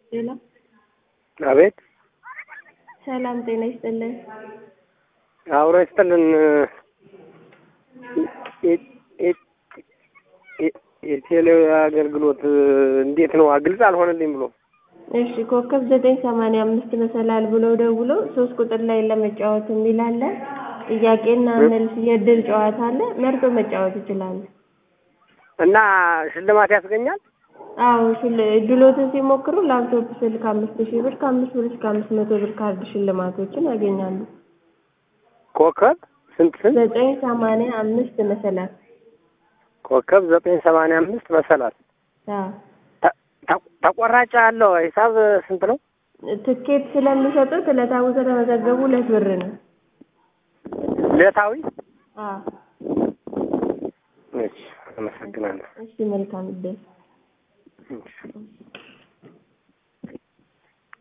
ሌላ አቤት ሰላም ጤና ይስጥልን። አብሮ ይስጥልን። የቴሌ አገልግሎት እንዴት ነው? ግልጽ አልሆነልኝ ብሎ እሺ ኮከብ ዘጠኝ ሰማንያ አምስት መሰላል ብለው ደውለው ሶስት ቁጥር ላይ ለመጫወት የሚል አለ። ጥያቄና መልስ የእድል ጨዋታ አለ። መርጦ መጫወት ይችላሉ። እና ሽልማት ያስገኛል። አዎ ሽል እድሎትን ሲሞክሩ ላፕቶፕ ስልክ አምስት ሺህ ብር ከአምስት ብር እስከ አምስት መቶ ብር ካርድ ሽልማቶችን ያገኛሉ። ኮከብ ስንት ስንት? ዘጠኝ ሰማንያ አምስት መሰላል ኮከብ ዘጠኝ ሰማንያ አምስት መሰላል። አዎ ተ- ተቆራጭ አለው ሂሳብ ስንት ነው? ትኬት ስለሚሰጡት ዕለታዊ ከተመዘገቡ ሁለት ብር ነው። ዕለታዊ? አዎ እሺ፣ አመሰግናለሁ። እሺ መልካም እድል። እሺ።